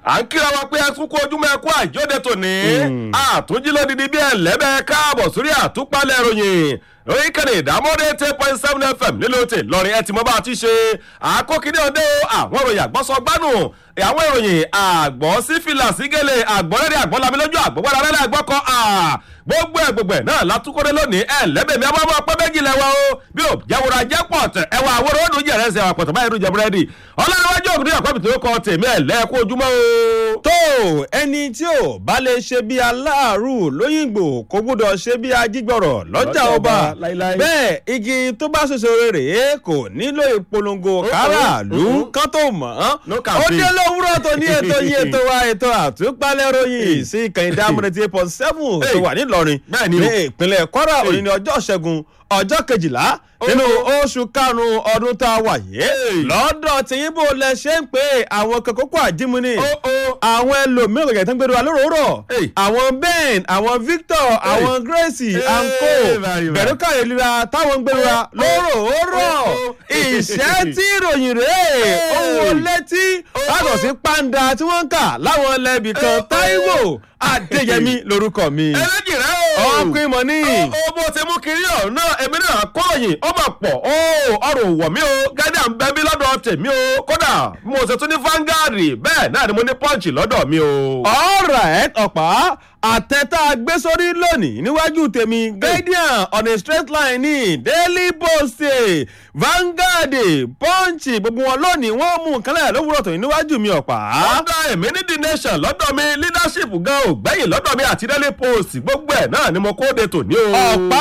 à ń kíra wa pé ẹkún kó ojúmọ́ ẹkún àìjóde tòní àtúnjí lódìdí bí ẹlẹ́bẹ̀ káàbọ̀ sórí àtúpalẹ̀ ìròyìn lórí kẹ́ni ìdámọ́dé ten point seven fm nílò tè lọ́rin ẹ ti mọ́ bá a ti ṣe àkókìní ọdẹ o àwọn ìròyìn àgbọ́sọgbánù àwọn ìròyìn àgbọ̀ sífìlà sígẹ̀lẹ̀ àgbọ̀rẹ́rẹ́ àgbọ̀lámilójú àgbọ̀gbọ́dá rẹ́lẹ̀ àgbọ̀kọ gbogbo ẹ gbogbo ẹ náà látúkọ́dé lónìí ẹ lẹ́bẹ̀mí ọmọ ọmọ pẹ́ méjì lẹ́wọ̀ o bí o jáwòrán jẹ́ pọ̀ tẹ̀ ẹwà àwòrán ó dùn jẹ̀rẹ̀ ẹsẹ̀ àpọ̀tọ̀ báyìí ló jẹ búrẹ́dì ọlọ́runwájú òkúté ọ̀pẹ́ tó kọ tèmi ẹ̀ lẹ́ẹ̀kú ojúmọ́ o. tó ẹni tí ò bá lè ṣe bí aláàrù lóyìnbó kò gbúdọ̀ ṣe bí ajígbọ̀rọ̀ lọ́jà ọba bẹ́ẹ̀ igi tó bá ṣoṣo rere kò nílò ìpolongo káràlú kán tó mọ̀ ọ́n ó dé lówùrọ̀ tó ní ètò yìí ètò wa ètò àtúpalẹ̀ ròyìn sí ìkànnì dámúrẹ́ tí eight point seven tó wà nílọrin ní ìpínlẹ̀ kwara òní ní ọjọ́ ṣẹ́gun ọjọ́ kejìlá nínú oṣù karùn-ún ọdún tá a wà yìí lọ́dọ̀ tí yín bò lẹ ṣe ń pè àwọn kòkòkò àjímúni àwọn ẹlòmíràn kẹ̀kẹ́ tó ń gbèrú wa lóròórọ̀ àwọn ben àwọn victor àwọn gracie anko bẹ̀rùkà ìlera táwọn ń gbèrú wa lóròórọ̀ ìṣẹ́ tí ìròyìn rèé owó létí látọ̀ sí pàǹdà tí wọ́n ń kà láwọn ẹlẹ́bì kan taiwo adéyẹmí lorúkọ mi. ẹlẹ́jì rẹ o. ọkùnrin mọ̀ ní. ó bó ṣe mú kiri ọ̀hún náà èmi náà kọ́ròyìn ó mà pọ̀ ó ọrùn wọ̀ mí o gádà ń bẹ mí lọ́dọ̀ tèmi o kódà mo ṣe tún ní fangad bẹ́ẹ̀ náà ni mo ní punch lọ́dọ̀ mi o. alright ọ̀pá àtẹ̀tà gbé sórí lónìí níwájú tèmi guardian on a straight line ní daily post vanguard punch gbogbo wọn lónìí wọn mú nǹkan lẹ́yìn lówùrọ̀ tó níwájú mi ọ̀pá. ọ̀dà èmi ní the nation lọ́dọ̀ mi leadership gan ò gbẹ̀yìn lọ́dọ̀ mi àti daily post gbogbo ẹ̀ náà ni mo kó de tòní o. ọ̀pá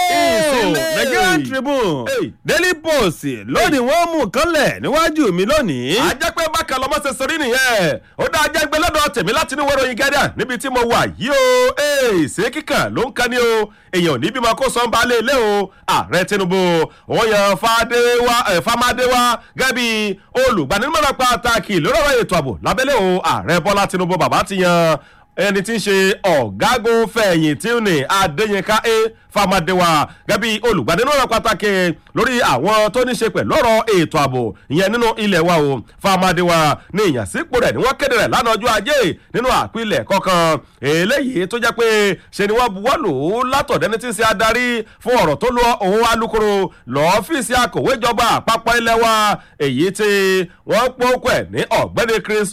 o nigerian tribune daily post lónìí wọn mú nǹkan lẹ̀ níwájú mi lónìí. a jẹ́ pé bákan lọ́mọ ṣe sọrí nìyẹn ó dá ajá gbé lọ́dọ̀ tèmi láti ní wẹ́rọ yín guardian níbi tí mo wà yìí o ṣé kíkàn ló ń kan ní o èèyàn ò ní bímọ kó sọ ń ba lé ilé o ààrẹ tinubu òun yan famadéwá gẹ́gẹ́ bí olùgbanimọ̀ràn pàtàkì lórí ọ̀rọ̀ ètò ààbò lábẹ́lẹ̀ o ààrẹ bọ́lá tinubu bàbá ti yan ẹni tí ń ṣe ọ̀gágun fẹ̀yìntì ní adéyínká a famadewa gẹ́bí olùgbàdínlọ́rọ̀ pàtàkì lórí àwọn tó ní ṣe pẹ̀lú ọ̀rọ̀ ètò ààbò ìyẹn nínú ilẹ̀ wa o famadewa ní ìyànsípò rẹ̀ ni wọ́n kéde rẹ̀ lánàá ọjọ́ ajé nínú àpilẹ̀ kọ̀ọ̀kan eléyìí tó jẹ́ pé ṣe ni wọ́n buwọ́ lò ó látọ̀dẹ́ni tí ń ṣe adarí fún ọ̀rọ̀ tó lọ òun alukoro lọ́ọ́fíìsì akọ̀wé ìjọba àpapọ̀ ilẹ̀ wa èyí tí wọ́n pọ́kọ̀ ẹ̀ ní ọ̀gbẹ́ni chris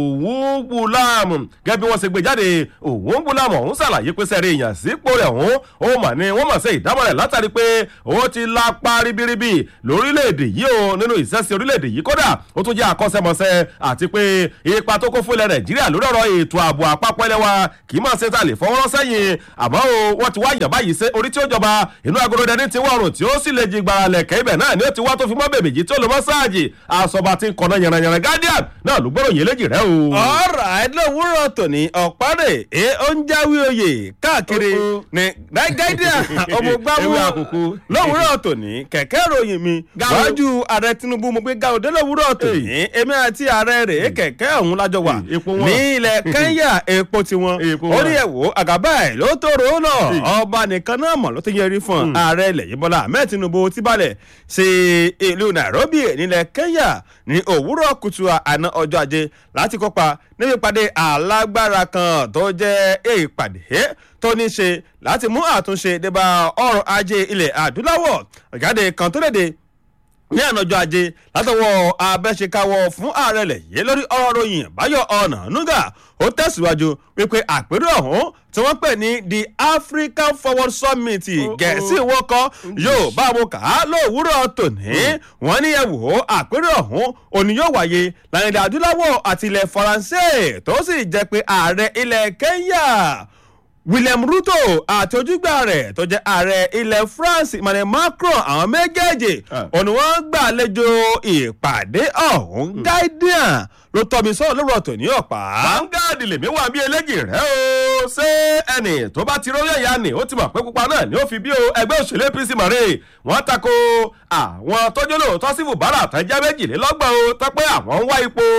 òwúgbùlám gẹ́gẹ́ bí wọ́n ṣe gbé jáde òwúgbùlám ọ̀hún ṣàlàyé pé sẹ́rí ìyànsípò rẹ̀ ọ̀hún ó mà ní wọ́n mọ̀ sí ìdámọ̀ rẹ̀ látàrí pé ó ti lápá ribiribi lórílẹ̀‐èdè yìí o nínú ìṣẹ́sí orílẹ̀‐èdè yìí kódà ó tún jẹ́ àkọ́ṣẹ́mọṣẹ́ àti pé ipa tó kó fún ilẹ̀ nàìjíríà lórí ọ̀rọ̀ ètò ààbò àpapọ̀ ilẹ̀ wa kì í máa ṣe ta lè fọwọ́rọ́ sẹ́yìn àmọ́ o wọ́n ti wá yàn báyìí sí orí tí ó jọba inú agolo dẹni ti wọ̀rùn tí ó sì lè jí gbàrà lẹ̀kẹ́ ibẹ̀ náà ni ó ti wá tó fi mọ́ bèbè yìí tí ó lè mọ́ sáàjì àsọba ti ń kọ̀nà yànnàyànnà guardian náà ló gbọ́dọ̀ yẹn léjì rẹ o. ọ̀rọ̀ àìlówúrọ̀ tòní ọ̀párẹ̀ ẹ ó ń jáwé oyè káàkiri ní guardian ọmọgbàmù lówùúrọ̀ tòní kẹ̀kẹ́ ròyìn mi wájú ààrẹ tinubu mo gbé gaòdé lówùúrọ̀ tòní èmi àti ààrẹ rẹ̀ kẹ̀kẹ́ ọ̀hún lájọ wà ní ilẹ̀ kẹ́ńyà epo tiwọn ó ní ẹ̀wò àgàbà ẹ̀ ló tóró náà ọba nìkan náà mọ̀ ló ti yẹrí fún ààrẹ ilẹ̀ yìí bọ́lá ahmed tinubu ti balẹ̀ sí ìlú nairobi nílẹ̀ kẹ́ńyà ní òwúrọ̀ kùtù àná ọjọ́ ajé láti kópa níbi ìpàdé alágbára kan tó jẹ́ ìpàdé tó ní ṣe láti mú àtúnṣe débà ọrọ̀ ajé ilẹ̀ adúláwọ̀ ìjáde kan tó léde ní ànájọ ajé látọwọ́ abẹ́ṣekáwọ́ fún ààrẹ lẹ̀ yé lórí ọ̀rọ̀ ròyìn báyọ̀ ọ̀nà nuga ó tẹ̀síwájú wípé àpérò ọ̀hún tí wọ́n pè ní the african forward summit gẹ̀ẹ́sì wọ́kọ́ yóò bá wọn kà á lówùúrọ̀ tòní wọ́n ní ẹ̀wò àpérò ọ̀hún òní yóò wáyé láàrin ilẹ̀ adúláwọ̀ àti ilẹ̀ faransé tó sì jẹ́ pé ààrẹ ilẹ̀ kenya william ruto àti ojúgbà rẹ̀ tó jẹ́ ààrẹ ilẹ̀ france emmanuel macron àwọn méjèèjì òní wọ́n gbàlejò ìpàdé ọ̀hún guardian ló tọ́ mi sọ́ọ̀ lórí ọ̀tọ̀ ní ọ̀pá. vanguard lèmi wà bí eléjì rẹ o ṣé ẹnì tó bá ti róyè ya ni ó ti mọ̀ pé pupa náà ni ó fi bí o ẹgbẹ́ òṣèlú apc mọ̀rẹ́ wọ́n tako àwọn tọ́jú lóòótọ́ sí fùbárà àtẹ́jẹ́ méjìlélọ́gbọ̀n o tọ́ pé àwọn ń wá ipò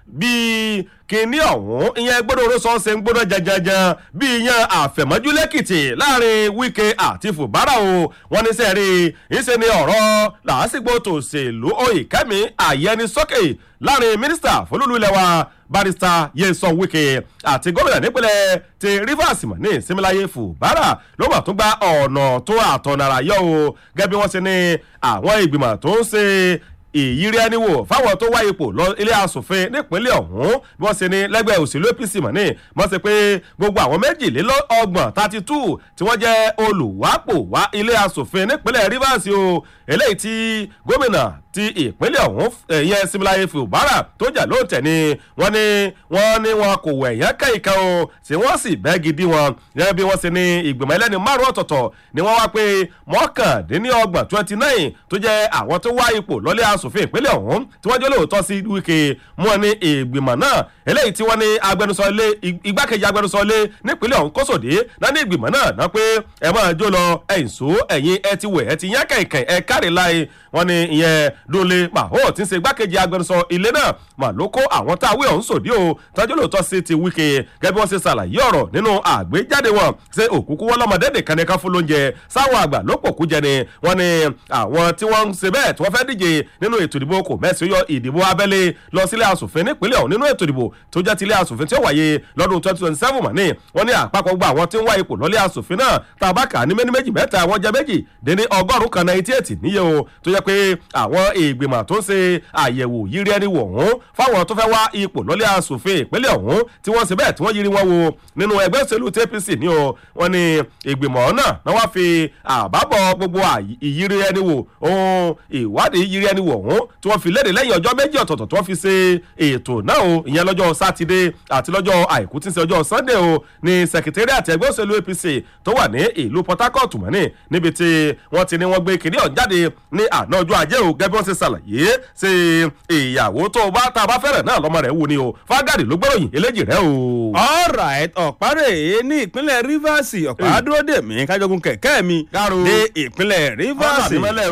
bíi kínní ọ̀hún ìyẹn gbọ́dọ̀ oró sọ́ọ́sẹ̀ ń gbọ́dọ̀ janjanjan bí ìyẹn àfẹ̀mọ́jú lẹ́kìtì láàrin wíkẹ́ àti fùbárà o wọ́n ní sẹ́ẹ̀rí ìṣe ni ọ̀rọ̀ làásìgbò tòṣèlú oyèkẹ́mi àyẹnisókè láàrin mínísítà fọlúlu ilẹ̀ wa barista yẹsàn wíkẹ́ àti gómìnà nípínlẹ̀ ti rivers mọ̀ ní similaye fùbárà ló mà tún gba ọ̀nà tó àtọ̀nàrà yọ o gẹ́gẹ́ bí wọ́n ṣe ní àwọn ìgbìmọ̀ tó ń ṣe ìyírí ẹni wò fáwọn tó wá ipò lọ ilé asòfin nípínlẹ̀ ọ̀hún bí wọ́n ṣe ní lẹ́gbẹ̀ẹ́ òṣèlú apc mọ̀ ní wọ́n ṣe pé gbogbo àwọn méjìlélọ́gbọ̀n thirty two tí wọ́n jẹ́ olùwápò wá ilé asòfin nípínlẹ̀ rivers o eléyìí tí gómìnà ti ìpínlẹ̀ ọ̀hún ẹ̀yẹ similaye fubara tó jà ló tẹ̀ ni wọ́n ní wọ́n ní wọn kò wẹ̀ yẹn kẹ́yìká o tí wọ́n sì bẹ́ gidi wọn gẹ́gẹ́ bí wọ́n ṣe ní ìgbìmọ̀ ẹlẹ́ni márùn ọ̀tọ̀ọ̀tọ̀ ni wọ́n wá pé mọ́kàndínlọ́gbọ̀n twenty nine tó jẹ́ àwọn tó wá ipò lọ́lé asòfin ìpínlẹ̀ ọ̀hún tí wọ́n jẹ́ lóòótọ́ sí wíkẹ́ mú wọn ní ìgbìmọ̀ náà eléyìí tí wọ́n ní agbẹnusọ ilé igbákejì agbẹnusọ ilé nípínlẹ̀ ọ̀hún kóṣòdé náà ní ìgbìmọ̀ náà náà pé ẹ máa jó lọ ẹ̀yìn só ẹ̀yìn ẹ ti wẹ̀ ẹ ti yán kẹ̀kẹ́ ẹ káre láì wọ́n ní ìyẹn dúnlé maho tí ń ṣe igbákejì agbẹnusọ ilé náà mà ló kó àwọn tá a wí ọ̀hún sòdí o tọ́jú lóòótọ́ sí ti wíkẹ́ gẹ́gẹ́ bí wọ́n ṣe ṣàlàyé ọ̀rọ̀ nínú àgbéjáde wọn ṣe òkúkú wọn lọ́mọdé nìkan nìkan fún lóúnjẹ sáwọn àgbà ló pòkú jẹ ni wọ́n ní àwọn tí wọ́n ń ṣe bẹ́ẹ̀ tí wọ́n fẹ́ díje nínú ètò ìdìbò kò mẹ́sì yọ ìdìbò abẹ́lé lọ sílé asòfin nípínlẹ̀ ọ̀hún nínú ètò ìdìbò tó jẹ́ tilé asòfin tí ó wáyé lọ́dún twenty twenty seven mọ̀ ní wọ́n ní àpapọ̀ gba àwọn tí ń wá ipò lọ́lé asòfin náà tàbákà ní méní méjì mẹ́ta àwọn jẹ́ méjì dín ní ọgọ́rùn-ún kan náà etí ètì níye o tó jẹ́ pé àwọn ìgbìmọ̀ tó ń ṣe àyẹ̀wò yírí ẹni wò ọ̀hún fáwọn tó fẹ́ wá ipò lọ́lé asòfin ìpínlẹ̀ ọ̀hún tí wọ́n ṣe bẹ́ẹ̀ tí wọ́n yírí wọn wo nínú ẹgbẹ́ òṣèlú apc ní o wọ́n ní ìgbìmọ̀ náà náà wá fi àbábọ̀ gbogbo ìyírí ẹni wò ohun ìwádìí yírí ẹni wò ọ̀hún tí wọ́n fi léde lẹ́yìn ọjọ́ méjì ọ̀tọ̀ọ̀tọ̀ tí wọ́n fi ṣe ètò náà o ìyẹn lọ́jọ́ sátidé àti lọ́jọ́ àìkú tí ń ṣe ọjọ́ sunday o ní secretariat ẹgbẹ́ òṣèlú apc tó wà ní ìlú port harcourt mọ́ni níbi tí wọ́n ti ní wọ́n gbé kìnìún ọ̀hún jáde ní àná ọjọ́ ajé o gẹ́gẹ́ bí wọ́n ṣe ṣàlàyé ṣe ìyàwó tó bá tá a bá fẹ́rẹ̀ náà lọ́mọ rẹ̀ wù ni o fagadi ló gbọ́ròyìn eléjì rẹ o. alright ọ̀párẹ̀ ní ìpínlẹ̀ rivers ọ̀pá dúró dè mí kájọgún kẹ̀kẹ́ mi dé ìpínlẹ̀ rivers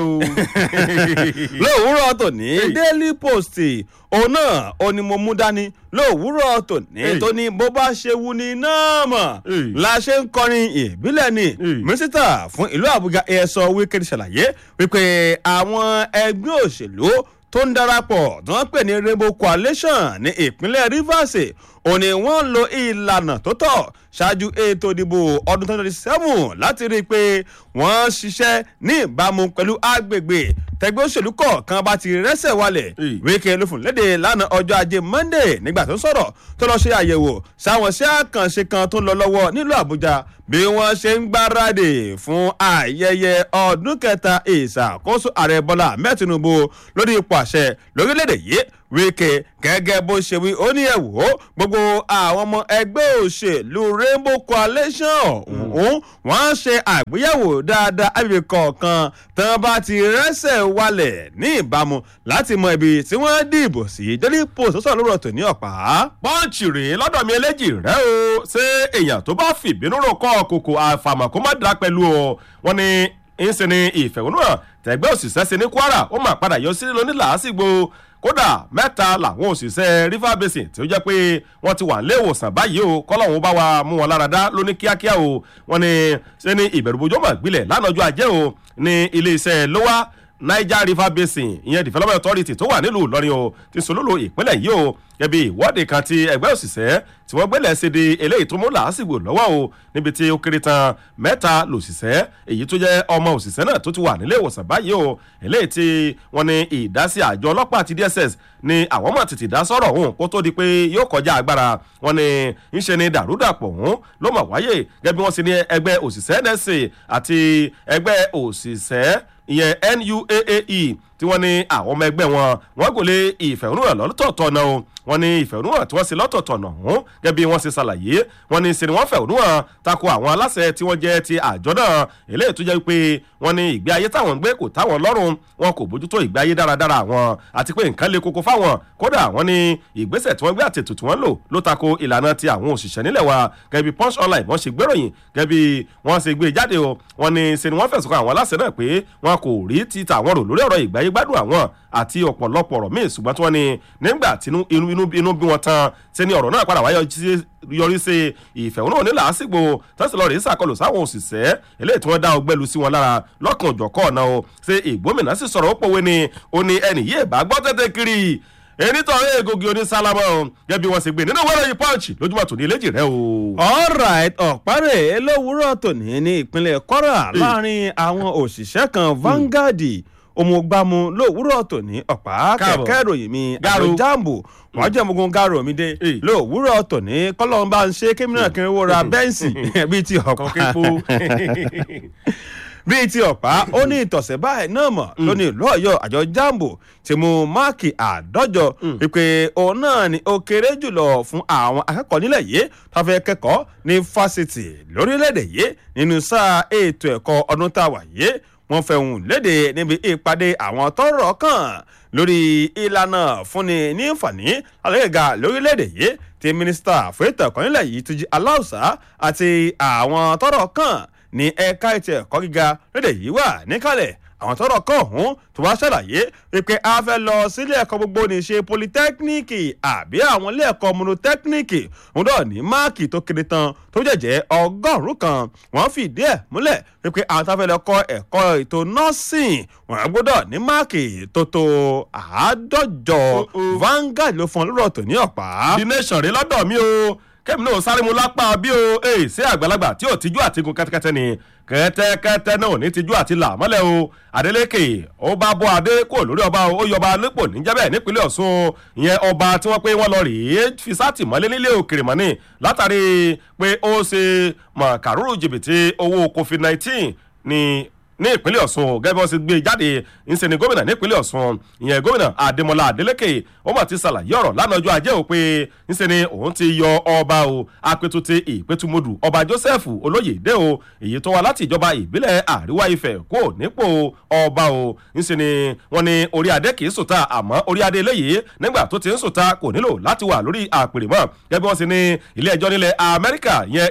lówùúrọ̀ tòní daily post òun náà ó ní mo mú dání lówùúrọ̀ tòní tó ní bó bá ṣe wu ni náà mọ̀ la ṣe ń kọrin ìbílẹ̀ ni mínísítà fún ìlú àbújá ẹ̀sọ́ wíkẹ́ndì ṣàlàyé wípé àwọn ẹgbẹ́ òṣèlú tó ń darapọ̀ tí wọ́n pè ní rainbow coalition ní ìpínlẹ̀ rivers òní wọ́n lo ìlànà tó tọ́ ṣáájú ètò ìdìbò ọdún twenty twenty seven láti rí i pé wọ́n ṣiṣẹ́ ní ìbámu pẹ̀lú agbègbè tẹgbẹ́ òṣèlú kọ̀ọ̀kan bá ti rẹ́sẹ̀ wálẹ̀ wíkẹ́ ló fún léde lánàá ọjọ́ ajé monday nígbà tó ń sọ̀rọ̀ tó lọ́ọ́ ṣe àyẹ̀wò sáwọn iṣẹ́ àkànṣe kan tó ń lọ lọ́wọ́ nílùú àbújá bí wọ́n ṣe ń gbáradì fún ayẹyẹ ọdún kẹta ìṣàkóso ààrẹ bọ́lá ahmed tinubu lórí ipò àṣẹ lórílẹ̀‐èdè yìí wíkẹ́ gẹ́gẹ́ bó ṣe wí ó ní ẹ̀wò gbogbo àwọn ọmọ ẹgbẹ́ òṣèlú rainbow coalition ọ̀hún wọ́n ṣe àgbéyẹ̀wò dáadáa àbíbi kọ̀ọ̀kan tí wọ́n bá ti rẹ́sẹ̀ wálẹ̀ ní ìbámu láti mọ ibi tí wọ́n dìbò sí daily post sọ̀rọ̀ lórí ọ̀tọ̀ ní ọ̀pá. pọ́ǹchì rèé lọ́dọ̀ mi eléjì rẹ o ṣé èèyàn tó bá fìbínú rò kọ́ kòkò àfàmọ̀ kó má dá pẹ̀lú o wọ́n ní ń sin ní ìfẹ̀hónúhàn tẹ̀gbẹ́ òṣìṣẹ́ sí ní kwara ó mà padà yọ sí lóní làásìgbò kódà mẹ́ta làwọn òṣìṣẹ́ river basin tí ó jẹ́ pé wọ́n ti wà nílé ìwòsàn báyìí o kọ́lọ́hún bá wa mú wọn lára dá lóní kíákíá o wọ́n ní ṣe ní ìbẹ̀rùbojo mọ̀ gbilẹ̀ lánàá ọjọ́ ajé o ní iléeṣẹ́ lówà niger river basin ìyẹn development authority tó wà nílùú ìlọrin o ti sòlólo ìpínlẹ̀ yìí o gẹ́bí ìwọ́de kan ti ẹgbẹ́ òṣìṣẹ́ tí wọ́n gbélé ṣe di eléyìí tó mú làásìgbò lọ́wọ́ o níbi tí ó kéré tán mẹ́ta lòṣìṣẹ́ èyí tó jẹ́ ọmọ òṣìṣẹ́ náà tó ti wà nílé ìwòsàn báyìí o eléyìí tí wọ́n ní ìdásí àjọ ọlọ́pàá àti dss ni àwọn mọ̀ tètè dá sọ̀rọ̀ òun kó tó di pé yóò kọjá agbára wọn ni ń ṣe ni dàrúdàpọ̀ òun ló mọ̀ wáyé gẹ́gẹ́ bí wọ́n ṣe ní ẹgbẹ́ òṣìṣẹ́ nsa àti ẹgbẹ́ òṣìṣẹ́ ìyẹn nuaae tí wọ́n ní àwọn ọmọ ẹgbẹ́ wọn wọ́n gò lé ìfẹ̀hónúhàn lọ́tọ̀ọ̀tọ̀ náà o wọ́n ní ìfẹ̀hónúhàn tí wọ́n ṣe lọ́tọ̀ọ̀tọ̀ náà hàn gẹ́gẹ́ bí wọ́n ṣe ṣàlàyé wọ́n ní ṣe ni wọ́n fẹ̀hónúhàn tako àwọn aláṣẹ tí wọ́n jẹ́ ti àjọ náà eléyìí tó jẹ́ pé wọ́n ní ìgbé ayé táwọn ń gbé kò táwọn lọ́rùn wọn kò bójútó ìgbé ayé dáradára àwọn àti pé nǹkan le koko fáwọn kódà wọ́n ní ìgbésẹ̀ tí wọ́n gbé àtètò tí wọ́n lò ló tako ìlànà ti àwọn òṣìṣẹ́ nílẹ̀ wa gẹ́gẹ́ bí punch online wọ́n ṣe gbéròyìn gẹ́gẹ́ bí wọ́n ṣe gbé jáde o wọ́n ní ṣe ni wọ́n fẹ̀sùn kan àwọn aláṣẹ náà pé wọn kò rí ti tàwọn rò lórí ọ̀rọ̀ ìgbé ayé gbádùn àwọn àti ọ̀pọ̀lọpọ̀ ọ̀rọ̀ míì ṣùgbọ́n tí wọ́n ní nígbà tí inú bí wọn tán ṣe ni ọ̀rọ̀ náà padà wáyé yọrí sí ìfẹ̀hónúhàn ní làásìgbò tẹ́sílọ́ọ̀rì ìsàkọlù sáwọn òṣìṣẹ́ eléyìí tí wọ́n dá ọgbẹ́lu sí wọn lára lọ́kàn òjọ̀kọ́ ọ̀nà o ṣe ìgbómìnà sì sọ̀rọ̀ ó pòwe ni ó ní ẹnì yìí bá gbọ́ tẹ́tẹ́ kiri enitọ́ egogi oní sálámọ́ gẹ́gẹ́ bí wọ́n ṣe gbé nínú wẹ́rẹ́ yìí pọ́ǹchì lójúmọ́ tòní eléjì rẹ o. alright ọ̀párẹ̀ elówúrọ̀ tòní ní ìpínlẹ̀ kwara láàrin àwọn òṣìṣẹ́ kan Vanguard òmùgbàmù lówùúrọ̀ tòní ọ̀pá kẹ̀kẹ́ ìròyìn mi àjọ jambo wọ́n jẹ́ ọmọogun garo mi dé lówùúrọ̀ tòní kọ́lọ́n bá ń ṣe kémìnà kí n wo ra bẹ́ǹsì bíi ti ọ̀pá bíi ti ọ̀pá ó ní ìtọ̀sẹ̀ báyìí náà mọ̀ lónìí ìlú ọ̀yọ́ àjọ jambo ti mú máàkì àádọ́jọ wípé òun náà ni ó kéré jùlọ fún àwọn akẹ́kọ̀ọ́ nílẹ̀ yìí tó fẹ́ kẹ́kọ̀ọ́ ní fásitì lórílẹ̀‐èdè yìí nínú sáà ètò ẹ̀kọ́ ọdún tá a wà yìí wọ́n fẹ̀hùn léde níbi ìpàdé àwọn tọ́rọ̀ kàn lórí ìlànà fúnni ní ìfàní alẹ́gà lórílẹ̀‐èdè yìí ti mínísítà fún ètò ẹ̀kọ́ nílẹ̀ yìí Túnjí Aláùsá àti àwọn tọ́rọ̀ kàn ní ẹ̀ka ètò ẹ̀kọ́ gíga lédè yìí wà níkàlẹ̀ àwọn tọrọ kan ọhún tó wá ṣàlàyé pé a fẹ́ lọ sílé ẹ̀kọ́ gbogbo ní ṣe polytechnic àbí àwọn ilé ẹ̀kọ́ monotechnic òun náà ní máàkì tó kéré tán tó jẹ̀jẹ̀ ọgọ́rùn-ún kan wọ́n fìdí ẹ̀ múlẹ̀ pé àwọn tá a fẹ́ lọ kọ́ ẹ̀kọ́ ètò nursing wọ́n gbọ́dọ̀ ní máàkì tó tó àádọ́jọ Vanguard ló fún ọ lórọ̀ tó ní ọ̀pá. the nation rí lọ́dọ̀ mi o kẹ́mi náà sáré mu lápá bí o èè sí àgbàlagbà tí ò tijú àtigun kẹ́tẹ́kẹ́tẹ́ ni kẹ́tẹ́kẹ́tẹ́ náà ò ní tijú àti là mọ́lẹ̀ o Adeleke ó bá bọ́ adé kúrò lórí ọba ó yọba nípò níjẹ́bẹ̀ nípínlẹ̀ Ọ̀ṣun ìyẹn ọba tí wọ́n pé wọ́n lọ rèé fi sátìmọ́lé nílé òkèrè mọ́ni látàrí pé ó ṣe mọ̀kàrúrù jìbìtì owó COVID-19 ní ní ìpínlẹ̀ ọ̀ṣun gẹ́gẹ́ bí wọ́n ṣe gbé jáde ńṣe ni gómìnà nípínlẹ̀ ọ̀ṣun ìyẹn gómìnà adémọlá adélékè ó mà ti ṣàlàyé ọ̀rọ̀ lánàá ọjọ́ ajé o pé ńṣe ni òun ti yọ ọba o apẹtùtì ìpẹtùmọdù ọba joseph olóyèdè o èyí tó wá láti ìjọba ìbílẹ̀ àríwá ifẹ̀ kó nípò ọba o ńṣe ni wọ́n ní orí adé kì í sùta àmọ́ orí adé eléyìí nígbà tó ti ń sùta kò nílò láti wà lórí àpèrè mọ́ gẹ́gẹ́ bí wọ́n ṣe ní ilé ẹjọ́ nílẹ̀ amẹ́ríkà yẹn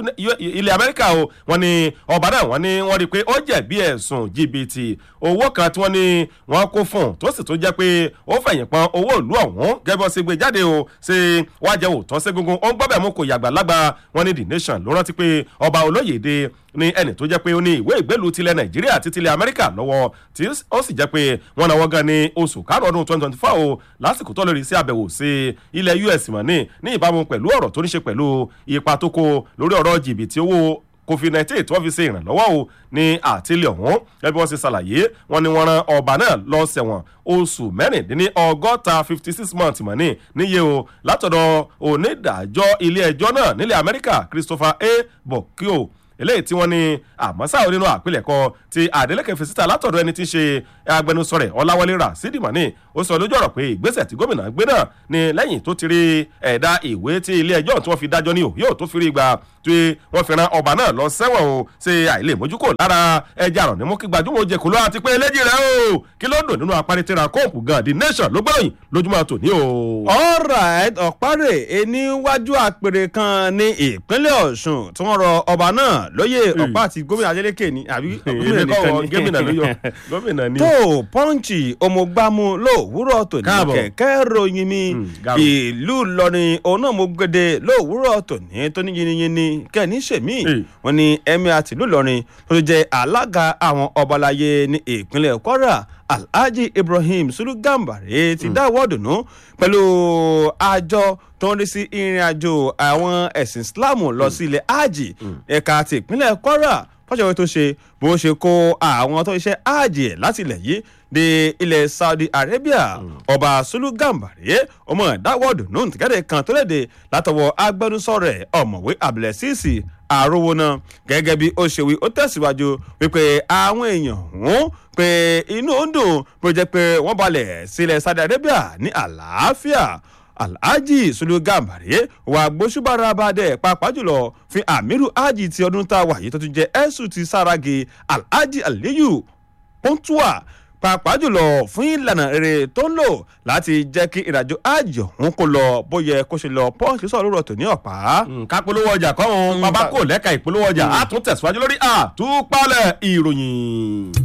ilẹ̀ amẹ́ríkà o wọ́n ní ọba náà wọ́n ní wọ́n rí i pé ó jẹ̀bi ẹ̀sùn jìbìtì owó kan tí wọ́n ní wọ́n kó fún un tó sì tó jẹ́ pé ó fẹ̀yìn pọn owó ìlú ọ̀hún gẹ́gẹ́ bí wọ́n ṣe gbé jáde o ṣe wá jẹ́ òótọ́ sí gungun ó ń gbọ́bẹ̀ mú kò yàgbà lágbà wọ́n ní the nation ló rántí pé ọba olóyèdè ní ẹni tó jẹ́ pé ó ní ìwé ìgbélú tilẹ̀ nàìjíríà àti tilẹ̀ amẹ́ríkà lọ́wọ́ tí ó sì jẹ́ pé wọ́n náwó gan ní oṣù karùn-ún ọdún twenty twenty four o lásìkò tó lórí sí àbẹ̀wò sí ilẹ̀ us mọ̀ ní ní ìbámu pẹ̀lú ọ̀rọ̀ tó ní ṣe pẹ̀lú ipa tó kó lórí ọ̀rọ̀ jìbìtì owó covid-19 tí wọ́n fi ṣe ìrànlọ́wọ́ o ní àtìlẹ̀ ọ̀hún gẹ́gẹ́ bí wọ́n ṣe ṣàlàyé wọ́n ní wọ́n ran ọba náà lọ sẹ̀wọ̀n oṣù mẹ́rìndínní ọgọ́ta fifty six months mọ̀ ní níye o látọ̀dọ̀ onídàájọ́ ilé ẹjọ́ náà nílẹ̀ amẹ́ríkà christopher a bokio eléyìí tí wọ́n ní àmọ́sá nínú àpilẹ̀kọ ti Adeleke fesita látọ̀dọ̀ ẹni tí ń ṣe agbẹnusọ rẹ̀ Ọláwálé Rasidi Mani ó sọ lójú ọ̀rọ̀ pé ìgbésẹ̀ tí gómìnà gbé náà ni lẹ́yìn tó ti rí ẹ̀dá ìwé tí ilé ẹjọ́ tí wọ́n fi dájọ́ ní òyò tó fi rí gbà tí wọ́n fi ran ọba náà lọ sẹ́wọ̀n o ṣe àìlè mójúkò lára ẹja àrùn ní mú kí gbajúmọ̀ oje kò ló àti pé eléjì rẹ̀ o kí ló dùn nínú aparitira kóòpù gan the nation ló gbọ́ròyìn lójúmọ́ tòní o. alright ọ̀párẹ̀ eníwájú àpèrè kan ní ìpínlẹ̀ Ọ̀ṣun tí wọ́n rọ ọba náà lóyè ọ̀pá àti gómìnà Adeleke ni àbí gómìnà nìkan ni gómìnà ló yọ gómìnà ni. tó pọ́ǹchì ọmọgbàmù lówùúrọ̀ tòní Káàbọ̀. kẹ̀kẹ́ ròyìn mi Mm, Garo. ìlú Ìlọrin òun náà mo gbede lówùúrọ̀ tòní tó ní yiniyini kẹ́ni ṣèmí Eh. wọn ni emir tìlú Ìlọrin tó ti jẹ́ alága àwọn ọbalayé ní ìpínlẹ̀ Kwara Alhaji Ibrahim Sulu Gambari ti dáwọ́ dùnú pẹ̀lú àjọ tó ń rí sí ìrìn àjò àwọn ẹ̀sìn Islam lọ sí ilẹ̀ hajj ẹ̀ka ti ìpínlẹ̀ Kwara fọ́ṣọ̀wé tó ṣe bó ṣe kó àwọn tó ṣiṣẹ́ hajj ẹ̀ láti ilẹ̀ yìí dé ilẹ̀ Saudi Arabia ọba Sulu Gambari ọmọ ìdáwọ́dù nù tìkẹ́dẹ̀ kan tó léde látọwọ́ agbẹnusọ rẹ̀ ọ̀mọ̀wé Abdulaziz àrówóná gẹ́gẹ́ bí ó ṣe wí ó tẹ̀síwájú wípé àwọn èèyàn ọ̀hún pé inú ó ń dùn bó jẹ́ pé wọ́n balẹ̀ sílẹ̀ Saudi Arabia ní àlàáfíà alhaji sulu gambari wà gbósùbára abadẹ pàápàá jùlọ fi amiru haji ti ọdún tá a wà yìí tó tún jẹ ẹsùn ti saragi alhaji aliyu pọ́ńtùwà pàápàá jùlọ fún ìlànà rere tó ń lò láti jẹ́ kí ìrìnàjò haji ọ̀hún kó lọ bóyá kó ṣe lọ pọ́ǹsì sọ̀rọ̀ lórọ̀ tó ní ọ̀pá. ká polówó ọjà kọ́ ọ́n bàbá kò lẹ́ka ìpolówó ọjà á tún tẹ̀síwájú lórí àtúpalẹ̀ ìròyìn.